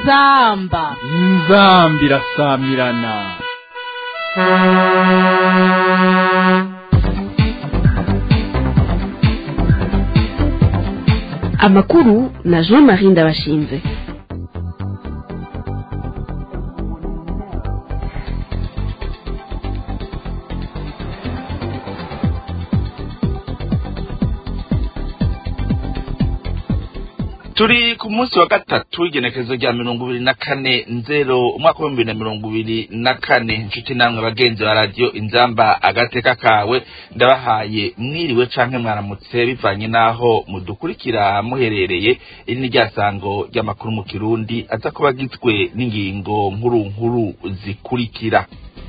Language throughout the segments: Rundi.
inzamba inzambi irasamirana amakuru na jean marie ndabashinze turi ku munsi wa gatatu w'igenekerezo rya mirongo ibiri na kane nzero umwaka w'ibihumbi bibiri na mirongo ibiri na kane inshuti namwe bagenzi ba radiyo inzamba agateka kawe ndabahaye mwiriwe canke mwaramutse bivanye n'aho mudukurikira muherereye iri ni rya sango ry'amakuru mu kirundi aza kuba agizwe n'ingingo nkuru nkuru zikurikira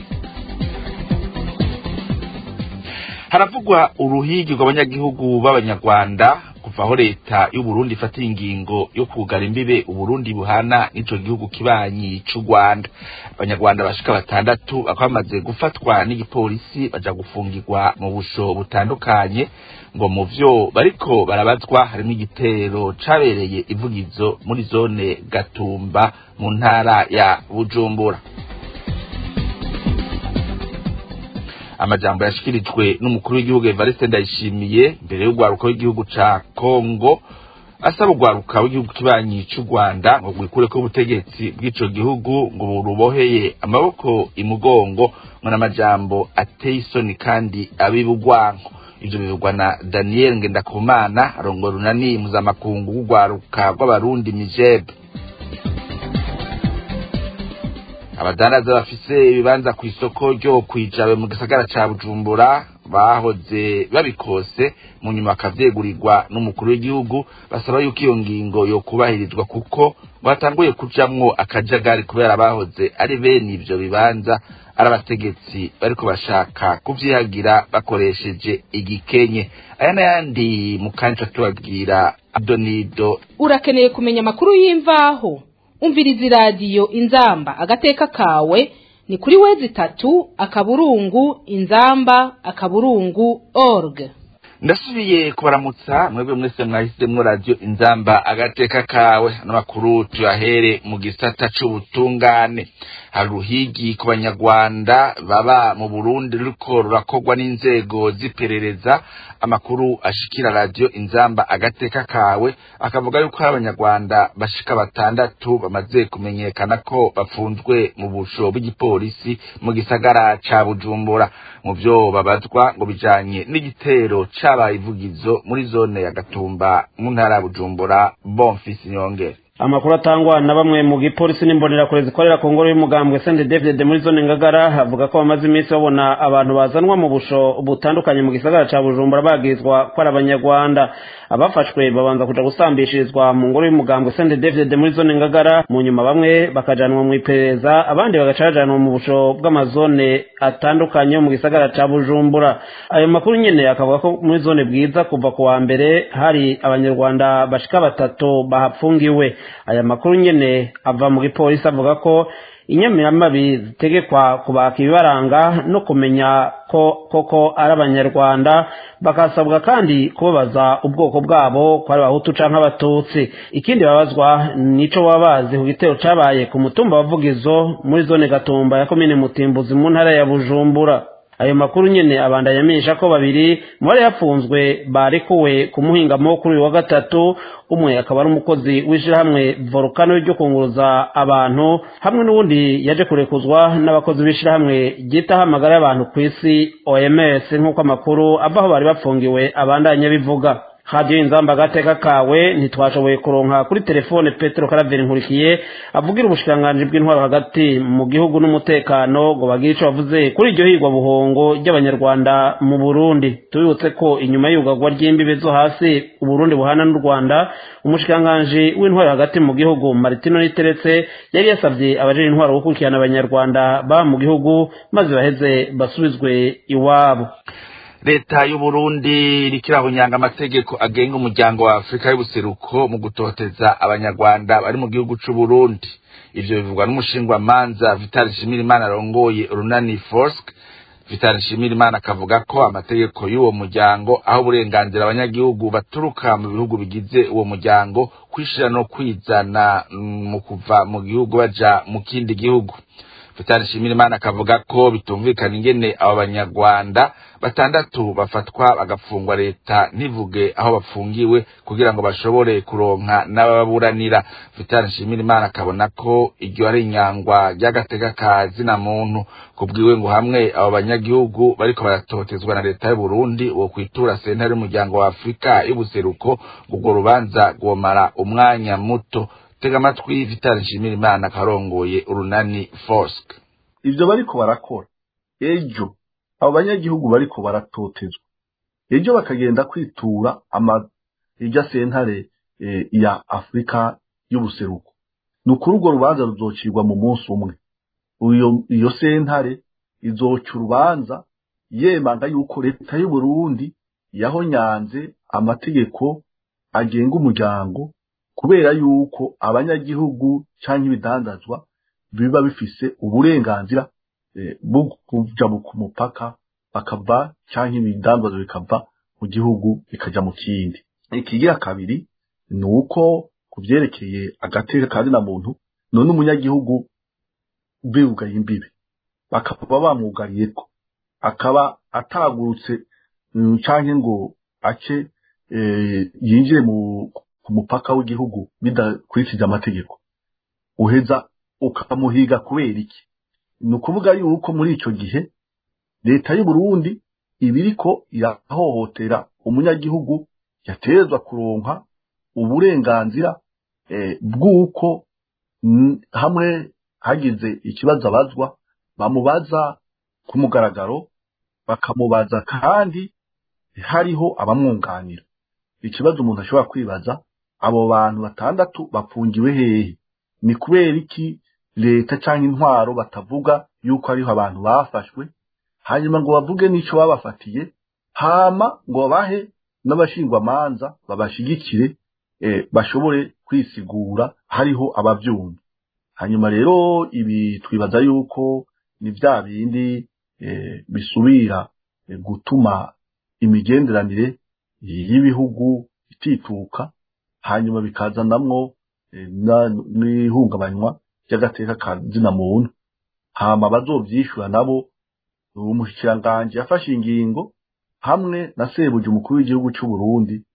haravugwa uruhigi rw'abanyagihugu b'abanyarwanda kuva aho leta y'uburundi ifatiye ingingo yo kugara imbibe uburundi buhana n'ico gihugu kibanyi c'u rwanda abanyarwanda bashika batandatu bakaba bamaze gufatwa n'igipolisi baja gufungirwa mu busho butandukanye ngo mu vyo bariko barabazwa harimwo igitero cabereye ivugizo muri zone gatumba mu ntara ya bujumbura amajambo yashikirijwe n'umukuru w'igihugu Evariste Ndayishimiye mbere y'urwaruka w'igihugu ca Kongo asaba urwaruka w'igihugu kibanyi c'u Rwanda ngo rwikureko ubutegetsi bw'ico gihugu ngo buruboheye amaboko imugongo ngo n'amajambo ateye isoni kandi abibugwanko ivyo bivugwa na Daniel Ngendakumana arongora runani mpuzamakungu w'urwaruka rw'abarundi Mijeb abadandaza bafise ibibanza ku isoko ryo kwijabe mu gisagara ca bujumbura bahoze babikose mu nyuma bakavyegurirwa n'umukuru w'igihugu basaba yuko iyo ngingo yokubahirizwa kuko ngo hatanguye kujamwo akajagari kubera bahoze ari bene ivyo bibanza ari abategetsi bariko bashaka kuvyihagira bakoresheje igikenye aya n'ayandi mu kanya tubabwira adonido urakeneye kumenya amakuru y'imvaho umviriza iradiyo inzamba agateka kawe ni kuri wezi itatu akaburungu inzamba akaburungu org ndasubiye kubaramutsa mwebwe mwese mwahisemwo radiyo inzamba agateka kawe n'amakuru tuyahere mu gisata c'ubutungane hari uruhigi ku banyarwanda baba mu burundi ruriko rurakorwa n'inzego z'iperereza amakuru ashikira radiyo inzamba agateka kawe akavuga yuko hari abanyarwanda bashika batandatu bamaze kumenyekana ko bafunzwe mu busho bw'igipolisi mu gisagara ca bujumbura mu vyo babazwa ngo bijanye n'igitero cabaye ivugizo muri zone ya gatumba mu ntara ya bujumbura bonfisi nyongere amakuru atangwa na bamwe mu gipolisi n'imbonerakure zikorera ku ngoro y'umugambwe sende david muri zone ngagara havuga ko bamaze iminsi babona abantu bazanwa mu busho butandukanye mu gisagara ca bujumbura bagirizwa ko ari abanyarwanda abafashwe babanza kuja gusambishirizwa mu ngoro y'umugambwe sende david muri zone ngagara mu nyuma bamwe bakajanwa mu iperereza abandi bagaca bajanwa mu busho bw'amazone atandukanye mu gisagara ca bujumbura ayo makuru nyene akavuga ko muri zone bwiza kuva ku wa mbere hari abanyarwanda bashika batatu bahapfungiwe aya makuru nyene ava mu gipolisi avuga ko inyamiramabi zitegekwa kubaka ibibaranga no kumenya ko koko ari abanyarwanda bakasabwa kandi kubabaza ubwoko bwabo ko ari abahutu canke abatutsi ikindi babazwa nico baba bazi ku gitero cabaye ku mutumba wa vugizo muri zone gatumba ya komine mutimbuzi mu ntara ya bujumbura ayo makuru nyene abandanya amenyesha ko babiri mu bari yapfunzwe barekuwe ku muhingamo kuri uyu wa gatatu umwe akaba ari umukozi w'ishirahamwe volcano ryo kunguruza abantu hamwe n'uwundi yaje kurekuzwa n'abakozi b'ishirahamwe ryitaho amagara y'abantu ku isi oms nk'uko amakuru avaho bari bafungiwe abandanya bivuga radiyo inzamba agateka kawe ntitwashoboye kuronka kuri telefone petero karaveri nkurikiye avugira ubushikiranganji bw'intwaro hagati mu gihugu n'umutekano ngo bagire ico bavuze kuri iryo higwa buhongo ry'abanyarwanda mu burundi tubibutse ko inyuma y'ubugagwa ry'imbibe zo hasi uburundi buhana n'u rwanda umushikiranganji w'intwaro hagati mu gihugu maritino niteretse yari yasavye abajejwe intwaro gukurikirana abanyarwanda baba mu gihugu maze baheze basubizwe iwabo leta y'uburundi irikirahunyanga amategeko agenga umuryango wa afurika y'ubuseruko mu gutoteza abanyarwanda bari mu gihugu c'uburundi ivyo bivugwa n'umushingwamanza vital nshimirimana arongoye urunani forsk Vital Nshimirimana akavuga ko amategeko y'uwo muryango aho uburenganzira abanyagihugu baturuka mu bihugu bigize uwo muryango kwishira no kwizana mu kuva mu gihugu baja mu kindi gihugu Vital Nshimirimana akavuga ko bitumvikana ingene abo banyarwanda batandatu bafatwa bagafungwa leta ntivuge aho bafungiwe kugira ngo bashobore kuronka n'ababuranira Vital Nshimirimana akabona ko iryo ari inyangwa ry'agateka ka zina muntu kubwiwe ngo hamwe abo banyagihugu bariko baratotezwa na leta y'u Burundi wo kwitura sentare y'umuryango wa Afrika y'ubuseruko ubwo rubanza rwomara umwanya muto tega amatwi Vital Nshimirimana karongoye urunani Fosk ivyo bariko barakora ejo abo banyagihugu bariko baratotezwa ejo bakagenda kwitura ama irya sentare e, ya Afrika y'ubuseruko ni ukuri urwo rubanza ruzocirwa mu munsi umwe uyo iyo sentare izoca urubanza yemanga yuko leta y'u Burundi yahonyanze amategeko agenga umuryango kubera yuko abanyagihugu canke ibidandazwa biba bifise uburenganzira bwo kuja ku mupaka bakava canke ibidandazwa bikava mu gihugu bikaja mu kindi ikigira kabiri ni uko ku vyerekeye agateka ka zina muntu none umunyagihugu biwugaye imbibe bakaba bamwugariyeko akaba atagurutse canke ngo ace yinjire mu ku mupaka w'igihugu bidakurikije amategeko uheza ukamuhiga kubera iki ni ukuvuga yuko muri ico gihe leta y'u Burundi ibiriko irahohotera umunyagihugu yaterezwa kuronka uburenganzira bw'uko hamwe hagize ikibazo abazwa bamubaza ku mugaragaro bakamubaza kandi hariho abamwunganira ikibazo umuntu ashobora kwibaza abo bantu batandatu bafungiwe hehe ni kubera iki leta cyangwa intwaro batavuga yuko hariho abantu bafashwe hanyuma ngo bavuge n'icyo babafatiye hama ngo babahe n'abashingwamanza babashigikire bashobore kwisigura hariho ababyumva hanyuma rero ibi twibaza yuko ni bya bindi bisubira gutuma imigenderanire y'ibihugu itituka hanyuma bikazanamwo n'ihungabanywa ry'agateka ka zina muntu hama bazovyishura nabo umushikiranganji yafashe ingingo hamwe na sebuja umukuru w'igihugu cy'u Burundi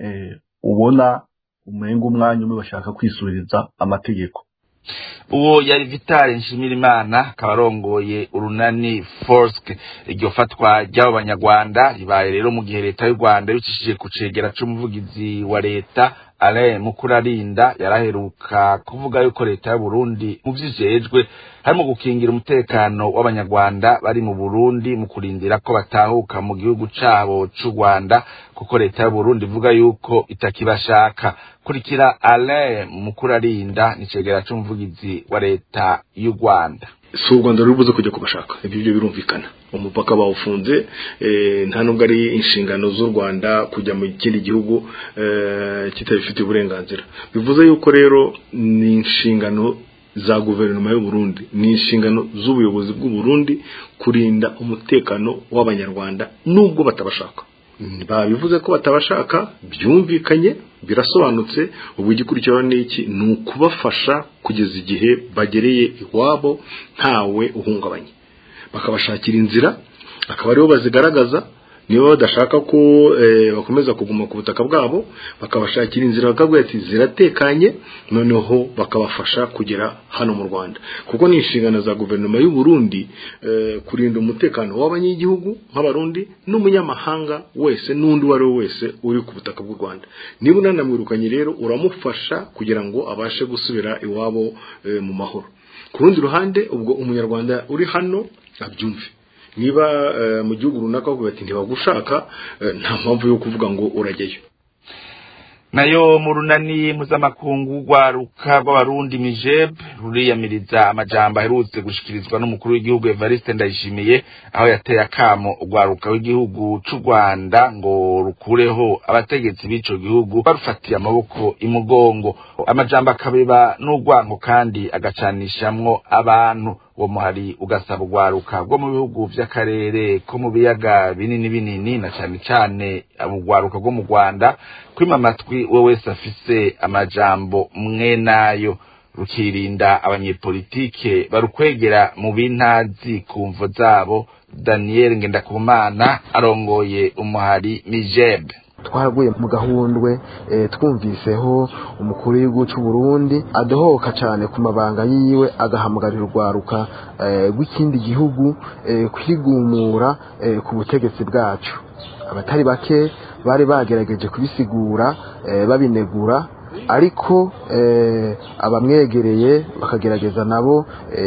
ubona umenga umwanya umwe bashaka kwisubiriza amategeko uwo yari vitale nshimirimana akaba arongoye urunani forske iryo fatwa ry'abo banyarwanda ribaye rero mu gihe leta y'u rwanda yicishije ku cegera c'umuvugizi wa leta alain mukurarinda yaraheruka kuvuga yuko leta y'u burundi mu vyijejwe harimo gukingira umutekano w'abanyarwanda bari mu burundi mu kurindira ko batahuka mu gihugu cabo c'u rwanda kuko leta y'u burundi ivuga yuko itakibashaka kurikira alain mukurarinda ni cegera c'umuvugizi wa leta y'u rwanda si u rwanda ruri buze kujya kubashaka ibyo byo birumvikana umupaka bawufunze nta nubwo ari inshingano z'u rwanda kujya mu kindi gihugu kitabifitiye uburenganzira bivuze yuko rero ni inshingano za guverinoma y'u Burundi ni inshingano z'ubuyobozi bw'u Burundi kurinda umutekano w'abanyarwanda nubwo batabashaka babivuze ko batabashaka byumvikanye birasobanutse ubu igikurikiraho ni iki ni ukubafasha kugeza igihe bagereye iwabo ntawe uhungabanye bakabashakira inzira akaba aribo bazigaragaza niba badashaka ko bakomeza kuguma ku butaka bwabo bakabashakira inzira bakabwira ati ziratekanye noneho bakabafasha kugera hano mu Rwanda kuko ni inshingano za guverinoma y'u Burundi kurinda umutekano w'abanyagihugu nk'abarundi n'umunyamahanga wese n'undi uwo ari we wese uri ku butaka bw'u Rwanda niba unanamwirukanye rero uramufasha kugira ngo abashe gusubira iwabo mu mahoro ku rundi ruhande ubwo umunyarwanda uri hano abyumve niba mu gihugu runaka bavuga ati ntibagushaka nta mpamvu yo kuvuga ngo urajyayo nayo mu runani mpuzamakungu rwaruka rw'abarundi mijeb ruriyamiriza amajambo aherutse gushikirizwa n'umukuru w'igihugu evariste ndayishimiye aho yateye akamo urwaruka w'igihugu c'u rwanda ngo rukureho abategetsi b'ico gihugu barufatiye amaboko imugongo amajambo akabeba n'urwango kandi agacanishamwo abantu uwo muhari ugasaba urwaruka rwo mu bihugu vy'akarere ko mu biyaga binini binini na cane cane urwaruka rwo mu rwanda kwima amatwi we wese afise amajambo mwe nayo rukirinda abanyepolitike barukwegera mu bintazi ku mvo zabo daniel ngendakumana arongoye umuhari mijebe twaraguye mu gahundwe twumviseho umukuru w'igihugu cy'u Burundi adohoka cyane ku mabanga yiwe agahamagarira urwaruka rw'ikindi gihugu kwigumura ku butegetsi bwacu abatari bake bari bagerageje kubisigura babinegura ariko abamwegereye bakagerageza nabo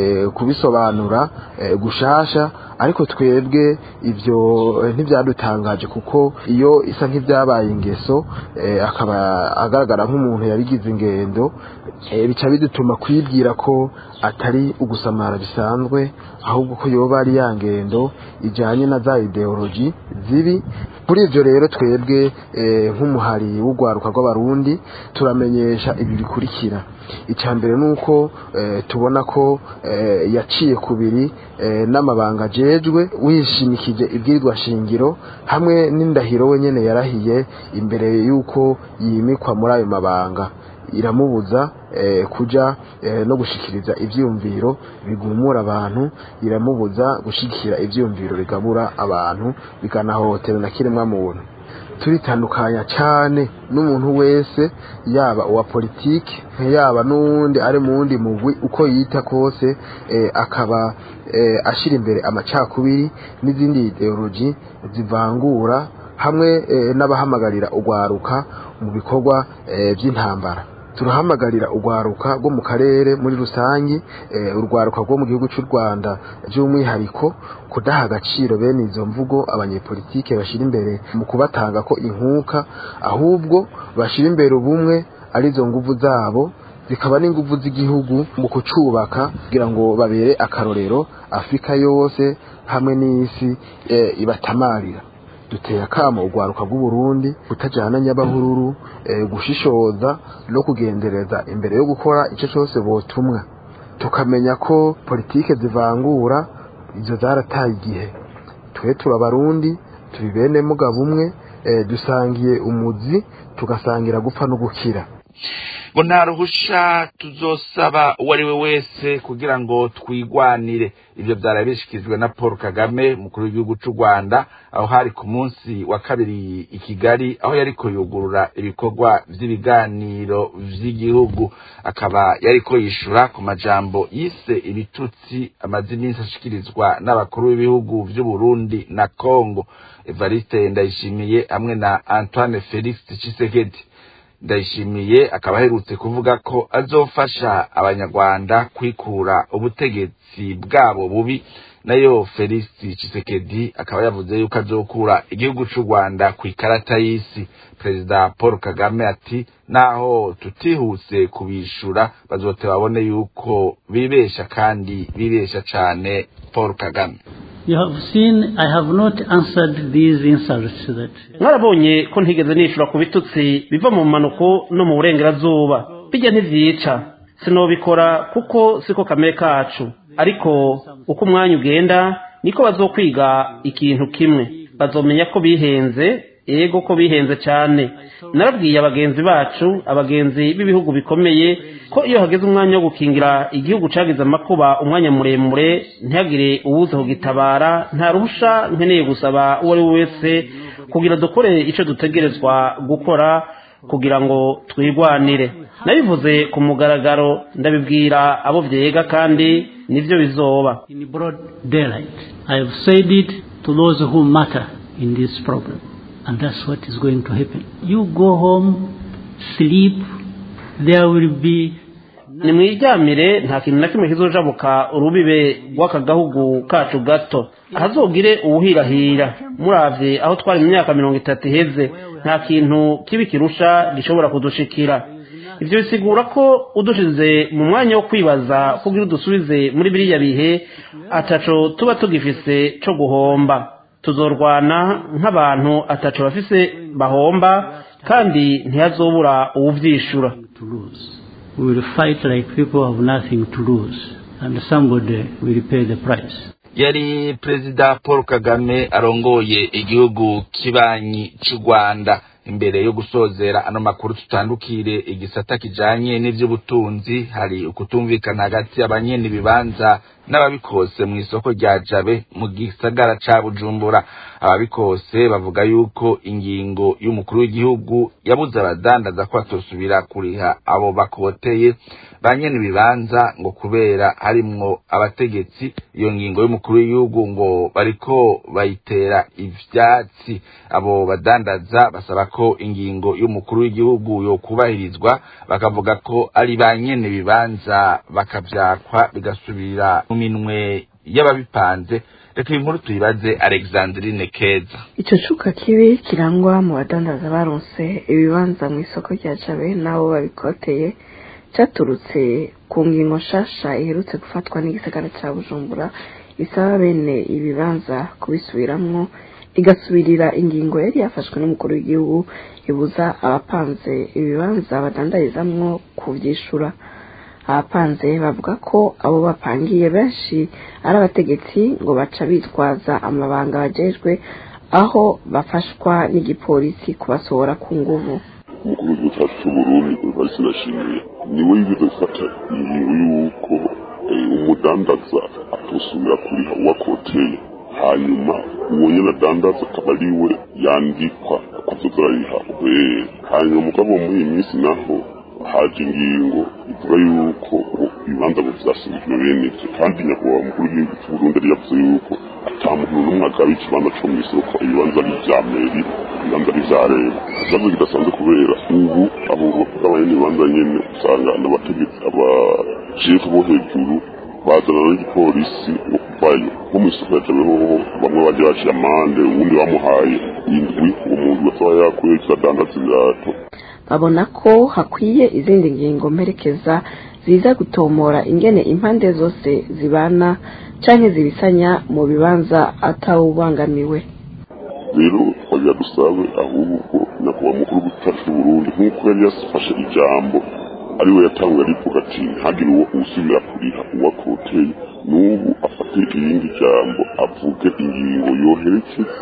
kubisobanura gushasha ariko twebwe ibyo ntibyadutangaje kuko iyo isa nk'ibyabaye ingeso akaba agaragara nk'umuntu yabigize ingendo bica bidutuma kwibwira ko atari ugusamara bisanzwe ahubwo ko yoba ari ya ngendo ijyanye na za ideologi zibi kuri ibyo rero twebwe nk'umuhari w'urwaruka rw'abarundi turamenyesha ibi bikurikira icya mbere ni uko tubona ko yaciye kubiri n'amabanga ajejwe wishimikije ibwirizwa shingiro hamwe n'indahiro we nyine yarahiye imbere y'uko yimikwa muri ayo mabanga iramubuza kujya no gushikiriza ibyiyumviro bigumura abantu iramubuza gushyigikira ibyiyumviro bigabura abantu bikanahotera na kiremwa muntu turitandukanya cyane n'umuntu wese yaba uwa politiki yaba n'uwundi ari mu wundi mugwi uko yita kose akaba ashyira imbere amacakubiri n'izindi ideologi zivangura hamwe n'abahamagarira urwaruka mu bikorwa by'intambara turahamagarira urwaruka rwo mu karere muri rusange urwaruka rwo mu gihugu cy'u rwanda by'umwihariko kudaha agaciro bene izo mvugo abanyepolitike bashyira imbere mu kubatanga ko inkuka ahubwo bashyira imbere ubumwe arizo nguvu zabo zikaba n'inguvu z'igihugu mu kucubaka kugira ngo babere akarorero afurika yose hamwe n'isi ibatamarira duteye akamo urwaruka rw'uburundi kutajyana nyabahururu gushishoza no kugendereza imbere yo gukora icyo cyose botumwa tukamenya ko politike zivangura izo zarataye igihe twe turabarundi turi bene mugabo umwe dusangiye umuzi tugasangira gupfa no gukira ngo nta ruhusha tuzosaba uwo ari we wese kugira ngo twigwanire ibyo byarabishyikirijwe na paul kagame umukuru w'igihugu cy'u rwanda aho hari ku munsi wa kabiri i kigali aho yari kuyugurura ibikorwa by'ibiganiro by'igihugu akaba yari ko yishyura ku majambo yise ibitutsi amaze iminsi ashyikirizwa n'abakuru b'ibihugu by'u Burundi na congo evariste ndayishimiye hamwe na antoine felix Tshisekedi ndayishimiye akaba aherutse kuvuga ko azofasha abanyarwanda kwikura ubutegetsi bwabo bubi nayo felix Tshisekedi akaba yavuze yuko azokura igihugu cy'u rwanda ku ikarata y'isi perezida paul kagame ati naho tutihuse kubishura bazote babone yuko bibesha kandi bibesha cyane paul kagame You have seen I have not answered these insults that mwarabonye ko ntigeze nishura ku bitutsi biva mu mpanuko no mu burengerazuba bijya ntibyica sinobikora kuko siko kamere kacu ariko uko umwanya ugenda niko bazokwiga ikintu kimwe bazomenya ko bihenze ego ko bihenze cyane narabwiye abagenzi bacu abagenzi b'ibihugu bikomeye ko iyo hageze umwanya wo gukingira igihugu cyagize amakuba umwanya muremure ntihagire uwuze kugitabara nta ruhusha nkeneye gusaba uwo ari we wese kugira dukore icyo dutegerezwa gukora kugira ngo twirwanire nabivuze ku mugaragaro ndabibwira abo byega kandi nibyo bizoba in broad daylight I have said it to those who matter in this problem and that's what is going to happen you go home sleep there will be nimwiryamire nta kintu na kimwe kizojabuka urubibe rw'aka gahugu kacu gato ahazogire uwuhirahira muravye aho twari mu myaka mirongo itatu iheze nta kintu kibi kirusha gishobora kudushikira ivyo bisigura ko udushize mu mwanya wo kwibaza kugira udusubize muri biriya bihe ataco tuba tugifise co guhomba tuzorwana nk'abantu ataco bafise bahomba kandi ntihazobura uwuvyishura to lose we will fight like people have nothing to lose and somebody will pay the price. yari perezida paul kagame arongoye igihugu kibanyi cy'u rwanda imbere yo gusozera ano makuru tutandukire igisata kijanye n'ivy'ubutunzi hari ukutumvikana hagati y'abanyene ibibanza n'ababikose mu isoko rya jabe mu gisagara ca bujumbura ababikose bavuga yuko ingingo y'umukuru w'igihugu yabuze abadandaza ko batosubira kuriha abo bakoteye ba nyene ibibanza ngo kubera harimwo abategetsi iyo ngingo y'umukuru w'igihugu ngo bariko bayitera ivyatsi abo badandaza basaba ko ingingo y'umukuru w'igihugu yokubahirizwa bakavuga ko ari ba nyene ibibanza bakavyakwa bigasubira mu minwe y'ababipanze reka iyi nkuru tuyibaze alexandrine keza ico cuka kibi kirangwa mu badandaza baronse ibibanza mu isoko rya jabe n'abo babikoteye caturutse ku ngingo nshasha iherutse gufatwa n'igisagara ca bujumbura isaba bene ibibanza kubisubiramwo igasubirira ingingo yari yafashwe n'umukuru w'igihugu ibuza abapanze ibibanza badandarizamwo kuvyishura abapanze bavuga ko abo bapangiye benshi ari abategetsi ngo baca bitwaza amabanga bajejwe aho bafashwa n'igipolisi kubasohora ku nguvu umukuru w'igihugu cyacu cy'uburundi varisi ndashimiye niwe yigeze gufata ingingo y'uko umudandaza atosubira kuriha uwakoteye hanyuma uwo nyine adandaza akaba ari we yandikwa akazoza arariha ubere hanyuma mugabo muri iyi minsi naho haje ingingo ivuga yuko ibibanza ngo vyasubijwe bene ivyo kandi nyakubahwa mukuru w'igihugu c'uburundi yari yavuze yuko ata muntu n'umwe agaba ikibanza co mw'isoko ibibanza ari ivya meri ibibanza ari ivya leta ikibazo kidasanzwe kubera ubu abo bagabanye n'ibibanza nyene usanga n'abategetsi abashefu bo hejuru bazana n'igipolisi ngo kuvayo nko mw'isoko ya jabe hoho bamwe baje baciye amande uwundi bamuhaye indwi uwo muntu gasaba yakuye kiradandaza ibirato babona ko hakwiye izindi ngingo mperekeza ziza gutomora ingene impande zose zibana canke zibisanya mu bibanza atawubangamiwe rero twagira dusabe ahubwo nyakubahwa mukuru w'igihugu c'uburundi nk'uko yari yafashe ijambo ariwe yatangwe arivuga ati ntagire uwo usubira kuriha uwakoteye n'ubu afate irindi jambo avuge ingingo yoherekeza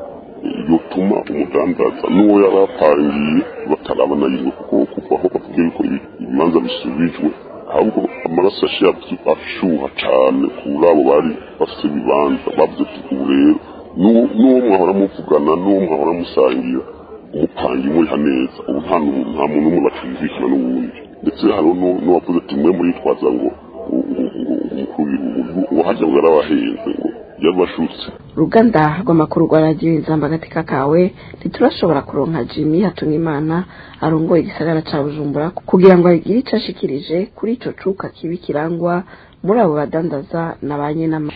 yotuma umudandaza n'uwo yari apangiye batarabona yiwe kuko kuva aho bavuga yuko ibibanza bisubijwe ahubwo amaraso yaciye ashuha cane kuri abo bari bafite ibibanza bavuze ati ubu rero n'uwo mwahora muvugana n'uwo mwahora musangira umupangi muriha neza ubu nta nta muntu umwe bacumvikana n'uwundi ndetse hariho n'uwavuze ati mwe muritwaza ngo umukuru w'igihugu uwahajya ngo yarabahenze ngo yabashutse uruganda rw'amakuru rwa radiyo inzamba agateka kawe ntiturashobora kuronka jimmy hatunimana arongoye igisagara ca bujumbura kugira ngo agire ico ashikirije kuri ico cuka kibi kirangwa muri abo badandaza na ba nyenama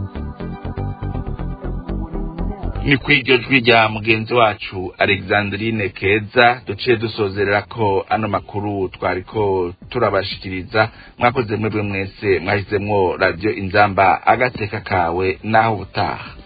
ni ku iryo jwi rya mugenzi wacu alexandrine keza duciye dusozerera ko ano makuru twariko turabashikiriza mwakoze mwebwe mwese mwahisemo radiyo inzamba agateka kawe naho ubutaha